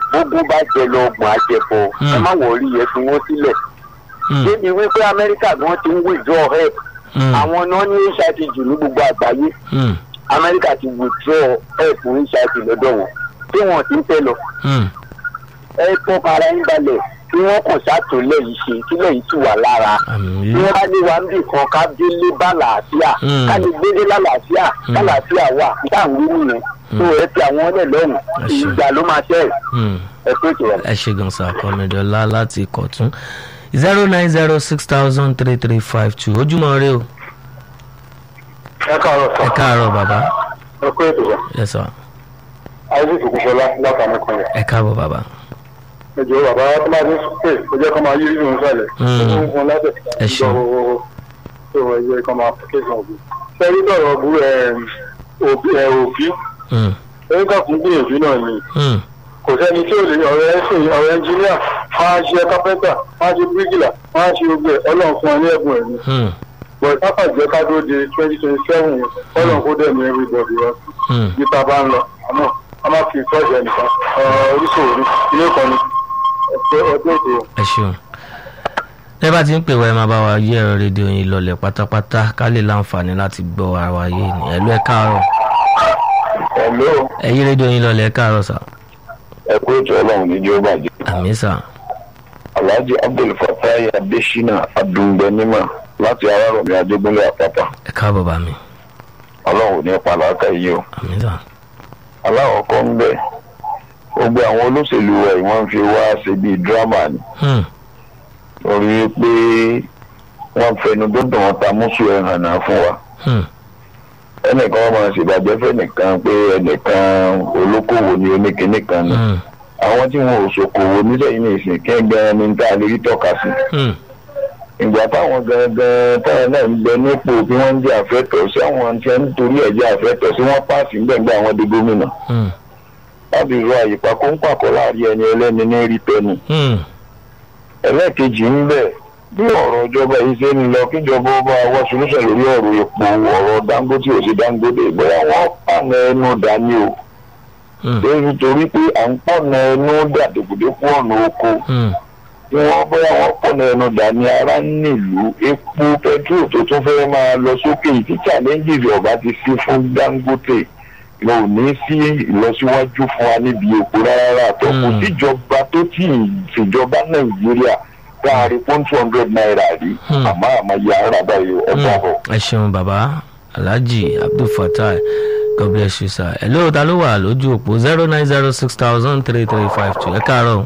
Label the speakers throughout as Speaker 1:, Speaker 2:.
Speaker 1: gbogbo bá jẹ lọ ọgbọ̀n àjẹpọ̀ ẹ má wọrí ẹ fi wọ́n sílẹ̀
Speaker 2: Mm.
Speaker 1: débi wípé amẹ́ríkà gan ti ń withdraw help
Speaker 2: Mm.
Speaker 1: àwọn náà ní hiv jù ní gbogbo àgbáyé
Speaker 2: Mm.
Speaker 1: amẹ́ríkà ti withdraw help fún hiv lọ́dọ̀ wọn tí wọ́n ti ń tẹ̀ lọ
Speaker 2: Mm.
Speaker 1: ẹ tọ́ ara yín balẹ̀ kí wọ́n kàn ṣàtúnlẹ̀ yìí ṣe kílẹ̀ yìí tù wá lára
Speaker 2: àmì
Speaker 1: bí wọ́n bá ní wa ń bì kan ká délé bá làásìá
Speaker 2: Mm.
Speaker 1: ká lè gbélé lálàáfíà
Speaker 2: Mm.
Speaker 1: lálàáfíà wà níta ń wí nìyẹn tó ẹ ti àwọn ọlẹ lọ́rùn
Speaker 2: Ẹ ṣé.
Speaker 1: ìgbà ló máa ṣẹ́ ẹ̀
Speaker 2: Mm.
Speaker 1: ẹ pé kìí
Speaker 2: ẹ ṣe gan sa kọmídọ́lá láti kọ̀tún zero nine zero six thousand three three five two ojúmọ́ rẹ o
Speaker 1: ẹ káàárọ̀
Speaker 2: ẹ káàárọ̀ bàbá
Speaker 1: ẹ pé ètò
Speaker 2: ẹ sọ
Speaker 1: isaac kùsọlá látàmú kan yẹn
Speaker 2: ẹ káàbọ̀ bàbá
Speaker 1: ẹjọ bàbá tó máa ní pé ó jẹ́ kó máa yí nínú sálẹ̀
Speaker 2: Mm.
Speaker 1: ó ń fún láti
Speaker 2: Ẹ ṣeun.
Speaker 1: tó ẹ jẹ́ kó máa kéṣàn òbí sẹ́rí lọ́rọ̀ bú ẹ òbí ẹ òbí
Speaker 2: Mm.
Speaker 1: ẹ̀yìn kan fún gbìyànjú náà ni
Speaker 2: Mm.
Speaker 1: kò sẹ́ni tí ò lè ọ̀rẹ́ ẹ̀sìn ọ̀rẹ́ ẹnjìníà wọ́n á ṣe kápẹ́ntà wọ́n á ṣe bíríkìlà wọ́n á ṣe gbogbo ẹ̀ ọlọ́run fún ọ ní ẹ̀bùn ẹ̀ ni
Speaker 2: Mm.
Speaker 1: bọ̀ sáfà jẹ́ ká tó di twenty twenty seven yẹn ọlọ́run kó dẹ̀ ní everybody wọn
Speaker 2: Mm.
Speaker 1: níta bá ń lọ àmọ́ a máa fi tọ́jú ẹnìkan oríṣiríṣi ní ilé kan ní ọjọ́ ọjọ́ ètò
Speaker 2: ẹ ṣeun tẹ́ bá ti ń pè wá ẹ máa bá wa yí ẹ̀rọ rédíò yín lọlẹ̀ pátápátá ká lè láǹfààní láti gbọ́ ara wa yé ni ẹ̀lú ẹ káàárọ̀
Speaker 1: ẹ̀ló
Speaker 2: ẹ yí rédíò yín lọlẹ̀ ẹ káàárọ̀ sà
Speaker 1: ẹ̀kú ètò ọlọ́run ní jẹ́ ó bàjẹ́
Speaker 2: àmì sà
Speaker 1: alhaji abdul fatai adesina adùngbẹ̀nímà láti arárọ̀mí adégúnlé àpápá
Speaker 2: ẹ káàbọ̀ bá mi
Speaker 1: ọlọ́run ò ní pa làákà yìí o
Speaker 2: àmì sà
Speaker 1: aláwọ̀ kan ń bẹ̀ gbogbo àwọn olóṣèlú rẹ̀ wọ́n fi wá ṣe bíi dírámà ni
Speaker 2: Mm.
Speaker 1: torí pé wọ́n fẹnu dúndùn wọn ta mùsùn ẹ̀ hàn náà fún wa
Speaker 2: Mm.
Speaker 1: ẹnìkan wọn máa ṣèbàjẹ́ fẹ́nìkan pé ẹnìkan olókòwò ni oníkíní kan ni
Speaker 2: Mm.
Speaker 1: àwọn tí wọn ò ṣòkòwò nísẹ̀yìn ní ìsìn kí ẹgbẹ́ ni tá a lè rí tọ́ka sí
Speaker 2: Mm.
Speaker 1: ìgbà táwọn gangan táwọn náà ń bẹ nípò bí wọ́n ń jẹ́ àfẹ́tọ̀ sí àwọn tí wọ́n ń torí ẹ̀ jẹ́ àfẹ́tọ̀ sí wọ́n pàṣẹ gbẹ̀ngbẹ̀ àwọn di gómìnà
Speaker 2: Mm.
Speaker 1: láti rọ àyípa kó ń pàkọ́ láàrin ẹni ẹlẹ́ni ní rí tẹnu
Speaker 2: Mm.
Speaker 1: ẹlẹ́ẹ̀kejì ń bẹ̀ bí ọ̀rọ̀ ìjọba yìí ṣe ń lọ kíjọba ọba wá solúṣẹ̀ lórí ọ̀rọ̀ epo ọ̀rọ̀ dangote ò sí dangote bóyá wọ́n pàna ẹnu dání o
Speaker 2: Mm.
Speaker 1: lórí torí pé à ń pọ̀nà ẹnu dàdòkòdékò ọ̀nà oko
Speaker 2: Mm.
Speaker 1: tí wọ́n bóyá wọ́n pọ̀nà ẹnu dání ara nílùú epo pẹtrol tó tún fẹ́ máa lọ sókè tí challenges ọba ti sí fún dangote lọ ò ní sí ìlọsíwájú fún wa níbi epo rárá tó kò
Speaker 2: Mm.
Speaker 1: síjọba tó tí ì ṣèjọba nàìjíríà káàrí fún two hundred naira rí
Speaker 2: Mm.
Speaker 1: àmọ́ àmọ́ ya ara báyìí ọ̀dọ́ àbọ̀.
Speaker 2: ẹ ṣeun bàbá alhaji abdulfatai god bless you sir ẹ lóò ta ló wà lójú òpó zero nine zero six thousand three three five two ẹ káàárọ̀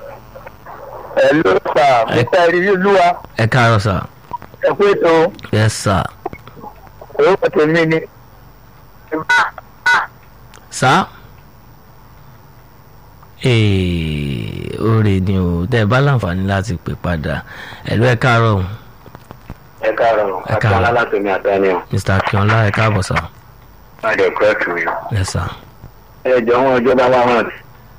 Speaker 1: ẹ ló sà mr ìrírí
Speaker 2: ẹ káàárọ̀ sir
Speaker 1: ẹ pé tó
Speaker 2: yes sir
Speaker 1: orúkọ tèmi ni
Speaker 2: sir ee oore ni o tẹ ẹ bá láǹfààní láti pè padà ẹ ló ẹ káàárọ̀
Speaker 1: ẹ káàárọ̀
Speaker 2: Ẹ káàárọ̀.
Speaker 1: akínọlá látòmí àdáni ọ
Speaker 2: mr akínọlá ẹ káàbọ̀ sir
Speaker 1: láti ẹkọ ẹtù mi
Speaker 2: yes sir
Speaker 1: ẹ jọ wọn ìjọba láwọn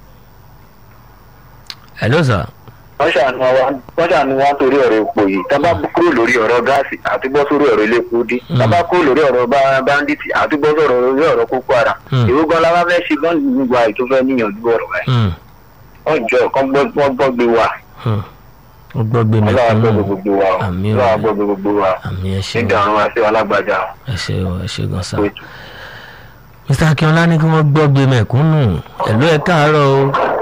Speaker 2: hello sir
Speaker 1: wọ́n ṣàánú wa wọ́n ṣàánú wa torí ọ̀rọ̀ epo yìí tá bá kúrò lórí ọ̀rọ̀ gáàsì àti bọ́ sórí ọ̀rọ̀ ilé epo dé tá bá kúrò lórí ọ̀rọ̀ bá- báńdíìtì àti bọ́ sọ̀rọ̀ lórí ọ̀rọ̀ kókó ara
Speaker 2: Hmm.
Speaker 1: ìwé gan la wá fẹ́ ṣe gan gbogbo àyè tó fẹ́ níyànjú ọ̀rọ̀ rẹ̀
Speaker 2: Hmm.
Speaker 1: wọ́n jọ kán gbọ́ wọ́n gbọ́ gbé wa
Speaker 2: Hmm. ó gbọ́ gbé mi
Speaker 1: ọlọ́wà
Speaker 2: kún
Speaker 1: gbọ́
Speaker 2: nù
Speaker 1: gbogbo wa o
Speaker 2: àmì
Speaker 1: ọlọ́wà
Speaker 2: ò
Speaker 1: gbọ́ gbogbo wa
Speaker 2: àmì ẹ ṣeun
Speaker 1: nígbà àwọn àti alágbàjá
Speaker 2: ẹ ṣe o ẹ ṣe gan sa mr akínọlá ní kí wọ́n gbọ́ gbé mẹ̀kúnnù ẹ ló ẹ káàárọ̀ o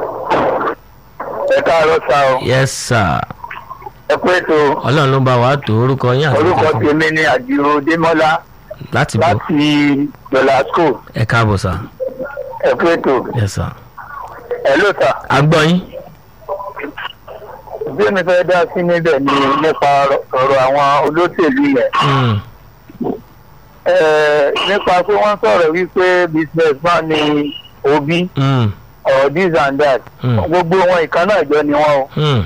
Speaker 1: ẹ káàárọ̀ sá o
Speaker 2: yes sir
Speaker 1: ẹ pé tó
Speaker 2: ọlọ́run ló bá wa tó orúkọ yín àti
Speaker 1: orúkọ
Speaker 2: ìjọba
Speaker 1: tèmi ni àdìrò démọ́lá
Speaker 2: láti bọ̀
Speaker 1: láti glasgow
Speaker 2: ẹ káàbọ̀ sà
Speaker 1: ẹ pé tó
Speaker 2: yes sir
Speaker 1: ẹ ló sà.
Speaker 2: agbọ́ yín
Speaker 1: bí mi fẹ́ dá sí níbẹ̀ ni nípa ọ̀rọ̀ àwọn olóṣèlú yẹn
Speaker 2: Hmm.
Speaker 1: Eh, nípa pé wọ́n sọ̀rọ̀ wípé business man ni obi
Speaker 2: Hmm.
Speaker 1: or this and that
Speaker 2: Hmm.
Speaker 1: gbogbo wọn ìkan náà jọ ni wọn o
Speaker 2: Hmm.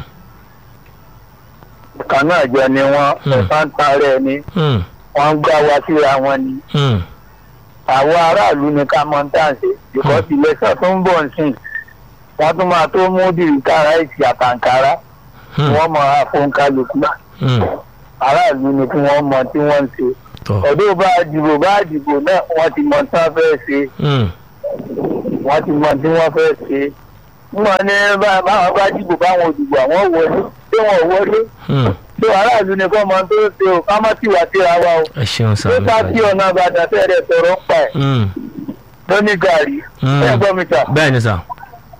Speaker 1: ìkan náà jọ ni wọn
Speaker 2: Hmm.
Speaker 1: ẹ̀fọn ń tarẹ̀ ni
Speaker 2: Hmm.
Speaker 1: wọ́n ń gbá wa síra wọn ni
Speaker 2: Hmm.
Speaker 1: àwọn aráàlú ni ká mọ tá à ń ṣe because election tó ń bọ̀ nsìn wọ́n tún máa tó mú dìríkàrà ìsì àtàǹkárá tí
Speaker 2: Hmm.
Speaker 1: wọ́n mọ àfọ̀nkálukú
Speaker 2: Hmm.
Speaker 1: aráàlú ni kí wọ́n mọ tí wọ́n ń ṣe
Speaker 2: tọ́
Speaker 1: ọdún bá dìbò bá dìbò náà wọ́n ti mọ tí wọ́n fẹ́ ṣe
Speaker 2: Hmm.
Speaker 1: wọ́n ti mọ tí wọ́n fẹ́ ṣe
Speaker 3: wọn ní bá- báwọn bá dìbò báwọn òdìbò àwọn wọlé tí wọn ò wọlé
Speaker 2: Hmm.
Speaker 3: tó aráàlú ni kọ́ mọ tó ṣe o ká má tiwa síra wa o
Speaker 2: ẹ ṣeun sá
Speaker 3: tó
Speaker 2: mi
Speaker 3: bá tí ọ̀nà àbàdàn fẹ́rẹ̀ sọ̀rọ̀ ń pa ẹ̀
Speaker 2: Hmm.
Speaker 3: ló ní gàrí
Speaker 2: Hmm.
Speaker 3: ẹ gbọ́ mi sà
Speaker 2: bẹ́ẹ̀ ni sà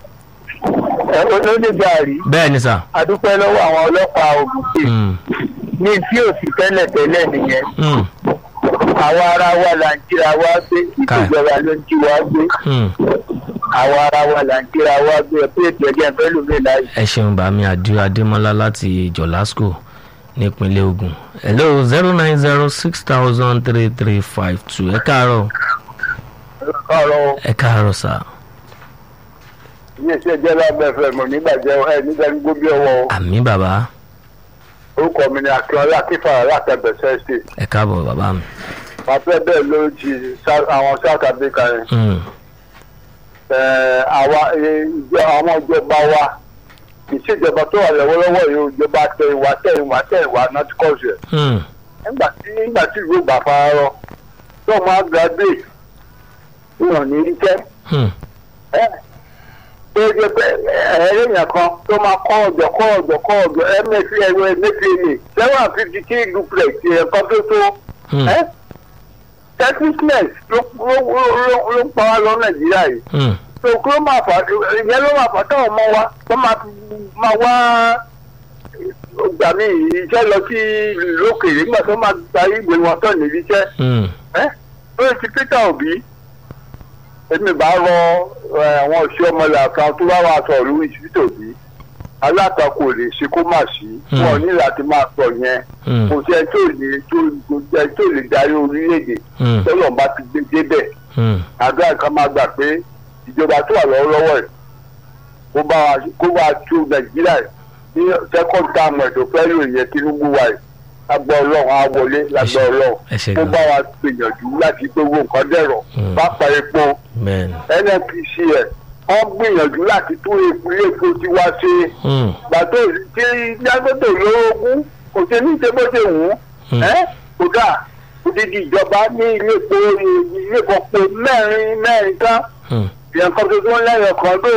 Speaker 3: ẹ ló ní gàrí
Speaker 2: bẹ́ẹ̀ ni sà
Speaker 3: adúpẹ́ lọ́wọ́ àwọn ọlọ́pàá Ògùn State
Speaker 2: Hmm.
Speaker 3: ní tí ò sí tẹ́lẹ̀ tẹ́lẹ̀ nìyẹn
Speaker 2: Hmm.
Speaker 3: àwọn ará wa là ń jíra wá gbé
Speaker 2: Káì.
Speaker 3: ìjọba ló ń jí wá gbé
Speaker 2: Hmm.
Speaker 3: àwọn ará wa là ń jíra wá gbé ẹ pé ètò ẹgbẹ́ fẹ́ lómi láyé.
Speaker 2: ẹ ṣeun bàmí àdúrà adémọlá láti jọlásco nípínlẹ̀ Ògùn hello zero nine zero six thousand three three five two ẹ káàárọ̀
Speaker 3: ọ̀rọ̀
Speaker 2: ẹ káàárọ̀ sà
Speaker 3: iléeṣẹ́ jẹ́lá bẹ́ẹ̀ mọ̀ nígbàjẹ́ ẹ nígbà gbogbo bí ọwọ́
Speaker 2: àmì bàbá
Speaker 3: orúkọ mi ni akínọlá akínfàrà látẹ̀bẹ̀sẹ̀ ṣe
Speaker 2: ẹ káàbọ̀ bàbá mi
Speaker 3: afẹ́ bẹ́ẹ̀ ló ti South- àwọn south africa yẹn
Speaker 2: Hmm.
Speaker 3: Ẹ̀, àwa ẹ̀, ìjọ- àwọn ìjọba wa ìṣèjọba tó wà lọ́wọ́lọ́wọ́ yìí ìjọba tẹ̀yìnwá tẹ̀yìnwá tẹ̀yìnwá náà ti kọ́ ṣe
Speaker 2: Hmm.
Speaker 3: nígbà tí nígbà tí ìlú gbà fara rọ tó máa graduate wọn ní í jẹ́
Speaker 2: Hmm.
Speaker 3: ẹ́ tó jẹ́ pé ẹ̀ẹ́dẹ̀yìn kan tó máa kọ́ ọ̀jọ̀ kọ́ ọ̀jọ̀ kọ́ ọ̀jọ̀ ẹ̀mẹ́fì ẹ̀rọ ẹ̀mẹ́fìlì seven fifty three duplex ẹ̀kan tó tó
Speaker 2: Hmm.
Speaker 3: ẹ́ selfishness ló ló- ló- ló ń pa wá lọ nàìjíríà yìí
Speaker 2: Hmm.
Speaker 3: tó kí ló máa fà ìyẹn ló máa fà táwọn ọmọ wa tó máa fi máa wá gbà mí iṣẹ́ lọ sí ìlú òkèèrè nígbà tó máa gba ìwé wọn tán níbi iṣẹ́
Speaker 2: Hmm.
Speaker 3: ẹ́ lórí ti Peter Obi èmi bá rọ ẹ, àwọn òṣìṣẹ́ ọmọlẹ̀ kan tó bá wà sọ lórí Peter Obi alátakò lè ṣe kó má sí
Speaker 2: Hmm.
Speaker 3: wọn ní láti máa sọ yẹn
Speaker 2: Hmm.
Speaker 3: kò sí ẹ tó lè tó kò sí ẹ tó lè darí orílẹ̀-èdè
Speaker 2: Hmm.
Speaker 3: tọ́lọ̀ bá ti gbé débẹ̀
Speaker 2: Hmm.
Speaker 3: àdúrà kan máa gbà pé ìjọba tó wà lọ́wọ́lọ́wọ́ ẹ̀ kó bá wa kó bá wa tú nàìjíríà ẹ̀ ní second term ẹ̀ tó fẹ́ lò yẹ tinubu wa ẹ̀ lágbọ́ ọlọ́run á wọlé lágbọ́ ọlọ́run
Speaker 2: ẹ ṣe
Speaker 3: kó
Speaker 2: gan
Speaker 3: bá wa gbìyànjú láti gbogbo nǹkan dẹ̀rọ̀
Speaker 2: Mm.
Speaker 3: pápá epo
Speaker 2: bẹ́ẹ̀ ni
Speaker 3: nnpc ẹ̀ wọ́n gbìyànjú láti tún ìpínlẹ̀ èkó tí wá ṣe
Speaker 2: Hmm.
Speaker 3: gbàtó tí Dangote lórogún kò ṣe ní ṣe bó ṣe wù ú
Speaker 2: Hmm.
Speaker 3: ẹ́ kódà odidi ìjọba ní ilé epo ilé ìfọpo mẹ́rin mẹ́rin tán
Speaker 2: Hmm.
Speaker 3: ìyẹn kan tuntun lẹ́yìn kan tó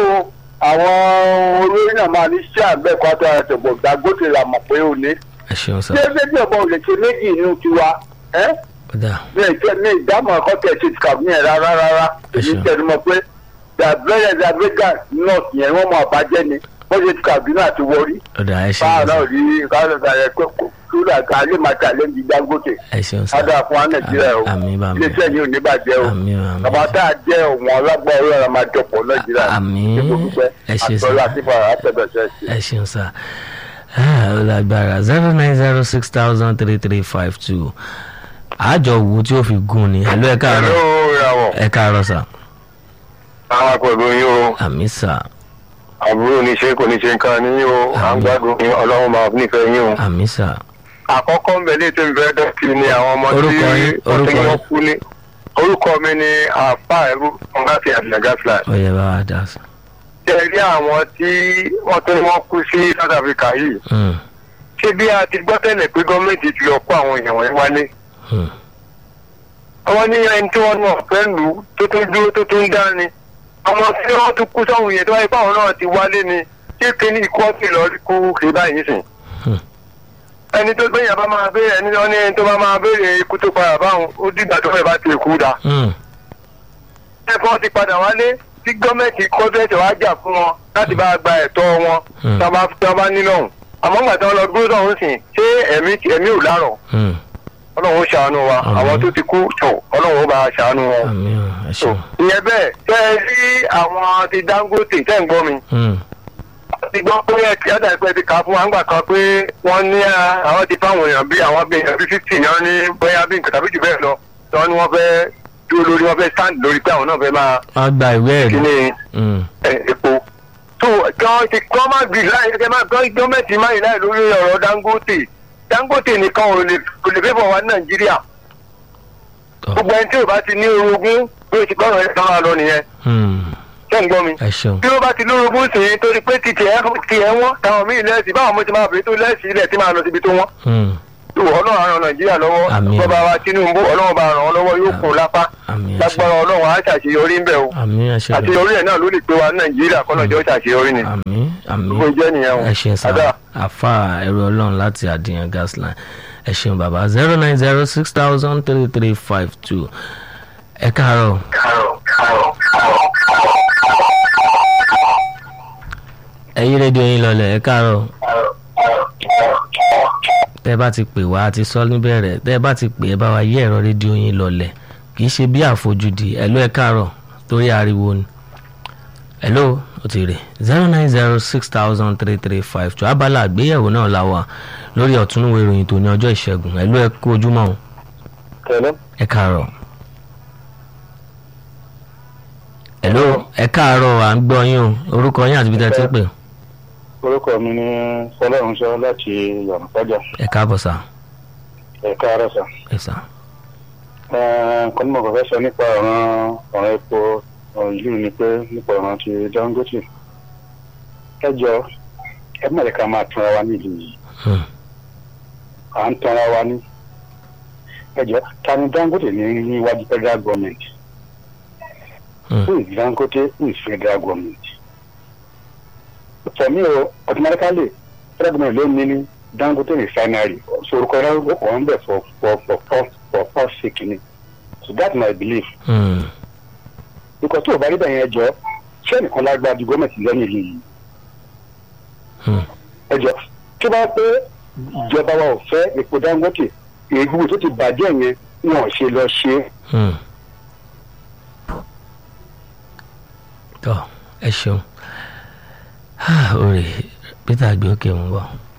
Speaker 3: àwọn olórí náà máa ní sí àbẹ́ẹ̀kọ́ àti àtẹ̀bọ̀ Dangote là mọ̀ pé ó ní.
Speaker 2: ẹ ṣeun sà
Speaker 3: ṣé bébí ọ̀bọ ò lè ṣe méjì inú tiwa ẹ́
Speaker 2: ó dà
Speaker 3: ní ìtẹ́ ní ìdámọ̀ ẹ̀kọ́ tẹ̀ ṣe kàbí yẹn rárá rárá
Speaker 2: Ẹ
Speaker 3: èyí
Speaker 2: ṣeun.
Speaker 3: tẹnu mọ́ pé dàbẹ́rẹ́ dàbẹ́gà nọ́ọ̀sì yẹn wọ́n mọ àbájẹ́ ni wọ́n ṣe kàbí náà ti wọrí
Speaker 2: ó dà ẹ ṣeun
Speaker 3: báà
Speaker 2: sà
Speaker 3: náà rí káàdà rẹ̀ pé kò kúrò àgbà alẹ́ máa tà lẹ́nu Dangote
Speaker 2: ẹ ṣeun sà
Speaker 3: ádà fún wa Nàìjíríà o
Speaker 2: àmì bàmí
Speaker 3: iléeṣẹ́ yìí ò ní bàjẹ́ o
Speaker 2: àmì àmì
Speaker 3: bàbá tá a jẹ́ òun ọlọ́gbọ́n ọlọ́run máa jọpọ̀ Nàìjíríà
Speaker 2: Àmín. Ẹ ṣé sà.
Speaker 3: àtọ́lá àti fàrà àtẹ̀bẹ̀sẹ̀ sí.
Speaker 2: ẹ ṣeun sà Ah, ó lágbára zero nine zero six thousand three three five two àjọ wo tí ó fi gún ni ẹ ló ẹ káàárọ̀
Speaker 3: ìràwọ̀
Speaker 2: ẹ káàárọ̀ sà
Speaker 3: àwọn pẹ̀lú yín o
Speaker 2: àmì sà
Speaker 3: àbúrò ní ṣe kò ní ṣe nǹkan ní yín o à ń gbádùn yín ọlọ́run máa nífẹ̀ẹ́ yín o.
Speaker 2: àmì sà
Speaker 3: àkọ́kọ́ ń bẹ̀ ní ètò ìfẹ́ dọ́kì ni àwọn ọmọ tí
Speaker 2: Orúkọ yín,
Speaker 3: wọ́n
Speaker 2: orúkọ
Speaker 3: tí
Speaker 2: yín.
Speaker 3: wọ́n kú ní. orúkọ mi ni àfa ẹ̀rú ọ̀gáfì àdìnàgáfìlà.
Speaker 2: ó yẹ bá wa dà sà.
Speaker 3: ṣe rí àwọn tí wọ́n tún wọ́n kú sí South Africa yìí.
Speaker 2: Hmm,
Speaker 3: ṣé bí a ti gbọ́ tẹ́lẹ̀ pé gọ́ọ̀mẹ̀ntì ti lọ kó àwọn èèyàn wọ̀nyí wálé.
Speaker 2: hmm,
Speaker 3: àwọn ní ẹni tí wọ́n náà fẹ́ lù ú tó tún dúró tó tún dá ni. àwọn tí wọ́n tún kú sọ́hun yẹn tó wáyé pé àwọn náà ti wálé ni ṣé kíní ikọ́ sì lọ kú kì í báyìí sìn.
Speaker 2: hmm.
Speaker 3: ẹni tó gbẹ̀yìn bá máa béèrè ẹni tó ní ẹni tó bá máa béèrè ikú tó padà báwọn ó dìgbà tó fẹ́ bá ti kú da.
Speaker 2: Hmm,
Speaker 3: ẹ̀fọ́ ti padà wálé tí gọ́ọ̀mẹ̀ntì kọ́ńtẹ́ẹ̀tì wá jà fún wọn láti bá gba ẹ̀tọ́ wọn
Speaker 2: Hmm.
Speaker 3: tí wọ́n bá tí wọ́n bá nílò ọ̀hún. àmọ́ ńgbà tí wọ́n lọ dúró sọ̀hún sìn ṣé ẹ̀mí ẹ̀mí ò lárọ̀
Speaker 2: hmm.
Speaker 3: ọlọ́run ó ṣàánú wa
Speaker 2: Àmín.
Speaker 3: àwọn tó ti kú tó ọlọ́run ó bá ṣàánú wọn.
Speaker 2: àmì ò ẹ
Speaker 3: tó
Speaker 2: ṣeun.
Speaker 3: ìyẹn bẹ́ẹ̀ tẹ́ ẹ rí àwọn ti Dangote tẹ́ ń gbọ́ mi
Speaker 2: Hmm,
Speaker 3: ti gbọ́ pé ẹ ti ọ̀dà ìpẹ́ ti kà á fún wa ńgbà kan pé wọ́n ní à, àwọn ti fáwọn èèyàn bí àwọn bí èèyàn bí fifty náà ní bóyá bí nǹkan tàbí jù bẹ́ẹ̀ lọ tí wọ́n ní wọ́n fẹ́ dúró lórí wọ́n fẹ́ stand lórí pé àwọn náà fẹ́ máa
Speaker 2: wọ́n gba ìwé ẹ̀rí.
Speaker 3: kíní
Speaker 2: Hmm,
Speaker 3: ẹ, epo. tó gan ti kọ́ máa gbì láì ẹ máa gbọ́ gọ́ọ̀mẹ̀ntì máa yìí láì lórí ọ̀rọ̀ Dangote Dangote nìkan ò lè kò lè fẹ́ bọ̀ wá ní Nàìjíríà
Speaker 2: tọ́.
Speaker 3: gbogbo ẹni tí ò bá ti ní orogún bí o ti gbọ́dọ̀ ẹ̀ sọ́ra lọ nìyẹn
Speaker 2: Hmm,
Speaker 3: ṣé ń gbọ́ mi
Speaker 2: ẹ ṣeun.
Speaker 3: bí ó bá ti lórogún sí i torí pé títì ẹ ti ẹ wọ́n táwọn míì lẹ́sì báwọn mo ti máa bèèrè tó lẹ́sì ilẹ̀ tí máa lọ síbi tó wọ́n.
Speaker 2: Hmm,
Speaker 3: tó ọlọ́run á ràn nàìjíríà lọ́wọ́
Speaker 2: Àmín.
Speaker 3: bọ́ba wa tinubu ọlọ́run bá ràn wọ́n lọ́wọ́ yóò kún un lápá
Speaker 2: àmì ẹ̀ṣẹ̀
Speaker 3: lágbára ọlọ́run á ṣàṣeyọrí ń bẹ̀ o
Speaker 2: àmì ẹ̀ṣẹ̀
Speaker 3: àṣeyọrí ẹ̀ náà ló lè pé wa ní nàìjíríà kọ́nà jọ́ ṣàṣeyọrí ni
Speaker 2: àmì àmì
Speaker 3: gbogbo jẹ́ nìyẹn o
Speaker 2: ẹ̀ṣẹ̀ sá
Speaker 3: Àdá.
Speaker 2: àfa ẹ̀rọ ọlọ́run láti àdìyàn gasline ẹ̀ṣẹ̀ bàbá zero nine zero six thousand three three five two ẹ káàárọ̀ ẹ̀yin rédíò yín lọlẹ̀ ẹ káàárọ̀ tẹ́ bá ti pè wá àti sọ níbẹ̀rẹ̀ tẹ́ bá ti pè ẹ bá wa yí ẹ̀rọ rédíò yín lọlẹ̀ kì í ṣe bí àfojúdi ẹ̀lú ẹ káàárọ̀ torí ariwo ni hello ó ti rè zero nine zero six thousand three three five two abala àgbéyẹ̀wò náà la wà lórí ọ̀túnúwé ìròyìn tó ní ọjọ́ ìṣẹ́gun hello ẹ kú ojúmọ́ o
Speaker 3: tẹ̀lé
Speaker 2: ẹ káàárọ̀ hello ẹ káàárọ̀ à ń gbọ́ yín o orúkọ yín àti ibi tẹ́ ẹ ti ń pè
Speaker 3: orúkọ mi ni fọlọ́runṣọ́ láti yànnàpájà
Speaker 2: ẹ káàbọ̀ sá
Speaker 3: ẹ̀ka arẹ́sà
Speaker 2: ẹ sá
Speaker 3: nǹkan tí mo kàn fẹ́ sọ nípa ọ̀ràn ọ̀ràn epo ọ̀ràn ìlú ni pé nípa ọ̀ràn ti dangote ẹ jọ ẹ má lè ká máa tanra wa nílùú yìí
Speaker 2: Hmm.
Speaker 3: à ń tanra wa ní ẹ jọ ta ni dangote ní níwájú federal government
Speaker 2: Hmm.
Speaker 3: who is dangote who is federal government for me o automatically federal government ló ní ní dangote refinery so orúkọ yẹn ó kàn ń bẹ̀ for for for for for for sake ni so that's my belief
Speaker 2: Hmm.
Speaker 3: because tó o bá rí bẹ́ẹ̀ yẹn jọ ṣé nìkan lágbára ju gọ́ọ̀mẹ̀ntì lẹ́yìn ìlú yìí
Speaker 2: Hmm.
Speaker 3: ẹ jọ tó bá pé ìjọba wa ò fẹ́ epo dangote èyí gbogbo tó ti bàjẹ́ yẹn wọn ò ṣe lọ ṣe é.
Speaker 2: Hmm. tọ́ ẹ ṣeun Ah, orí peter gbé òkè ń bọ̀.